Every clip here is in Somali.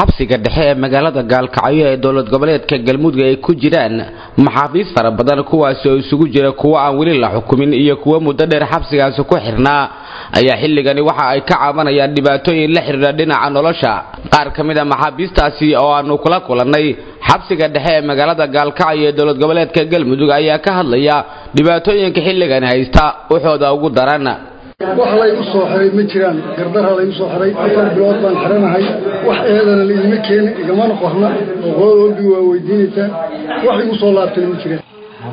xabsiga dhexe ee magaalada gaalkacyo ee dowlad goboleedka galmudug ay ku jiraan maxaabiis fara badan kuwaasi oo isugu jira kuwo aan weli la xukumin iyo kuwo muddo dheer xabsigaasi ku xirnaa ayaa xilligani waxa ay ka cabanayaan dhibaatooyin la xidhiidha dhinaca nolosha qaar ka mid a maxaabiistaasi oo aanu kula kulannay xabsiga dhexe ee magaalada gaalkacyo ee dowlad goboleedka galmudug ayaa ka hadlaya dhibaatooyinka xilligani haysta waxooda ugu daran wax laygu soo xiray ma jiraan gardarha laygu soo xiray afar bilood baan xiranahay wax eedana laidima keenin igamana qorna oo qolada olbi waa weydiinaysaa wax igu soo laabtana ma jiraan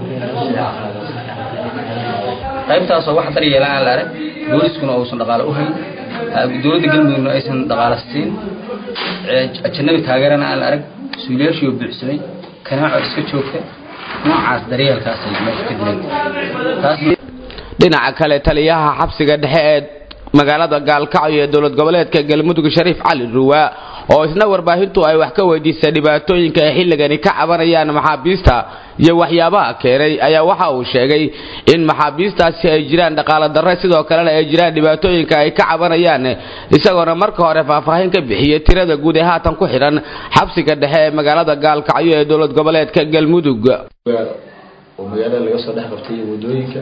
qaybtaasoo wax daryeela aan la arag booliskuna uusan dhaqaalo u hayn dowladda galmudugna aysan dhaqaalo siin ajanabi taageerana aan la arag suuliyaashii oo buuxsamay kanaaco iska joogta noocaas daryeelkaasay meesha ka dilan taas dhinaca kale taliyaha xabsiga dhexe ee magaalada gaalkacyo ee dowlad goboleedka galmudug shariif cali ruwaa oo isna warbaahintu ay wax ka weydiisay dhibaatooyinka ay xilligani ka cabanayaan maxaabiista iyo waxyaabaha keenay ayaa waxa uu sheegay in maxaabiistaasi ay jiraan dhaqaalo darre sidoo kalena ay jiraan dhibaatooyinka ay ka cabanayaan isagoona marka hore faahfaahin ka bixiyey tirada guud ee haatan ku xidhan xabsiga dhexe ee magaalada gaalkacyo ee dowlad goboleedka galmudug oo magaalada laga soo dhex qabtay wadooyinka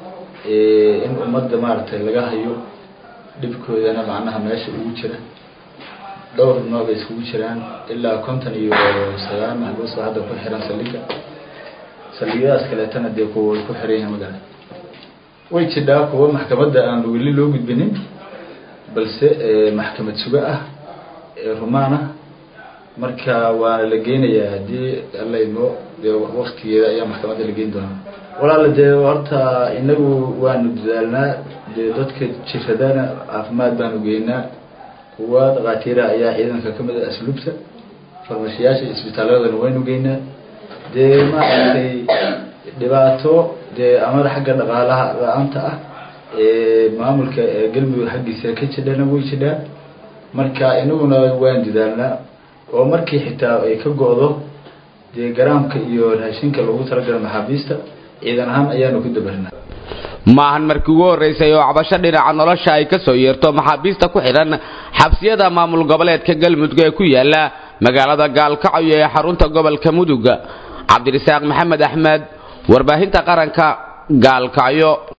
in ummadda maaragtay laga hayo dhibkoodana macnaha meesha ugu jira dhowr nooc bay iskugu jiraan ilaa konton iyo sagaal maxbuus baa hadda ku xiran saldhiga saldhigyadaas kaleetana dee kuwa way ku xiran yihiin magala way jidhaa kuwa maxkamadda aan weli loo gudbinin balse maxkamad suga ah ee rumaan ah marka waana la geynayaa haddii alla imo dee waktigeeda ayaa maxkamadda la geyn doonaa walaala dee horta inagu waanu dadaalnaa dee dadka jiradana caafimaad baanu geynaa kuwa dhakhaatiira ayaa ciidanka kamid a asluubta farmashiyaasha isbitaaladana waynu geynaa dee maaragtay dhibaato dee amar xagga dhaqaalaha la-aanta ah ee maamulka galmudug xaggiisa ka jidhana way jidhaa marka inaguna waan dadaalnaa oo markii xitaa ay ka go-do dee garaamka iyo raashinka lagu talagala maxaabiista ciidan ahaan ayaanu ku dabarnaa maahan markii ugu horreysay oo cabasho dhinaca nolosha ay ka soo yeerto maxaabiista ku xidhan xabsiyada maamul goboleedka galmudug ee ku yaala magaalada gaalkacyo ee xarunta gobolka mudug cabdirasaaq maxamed axmed warbaahinta qaranka gaalkacyo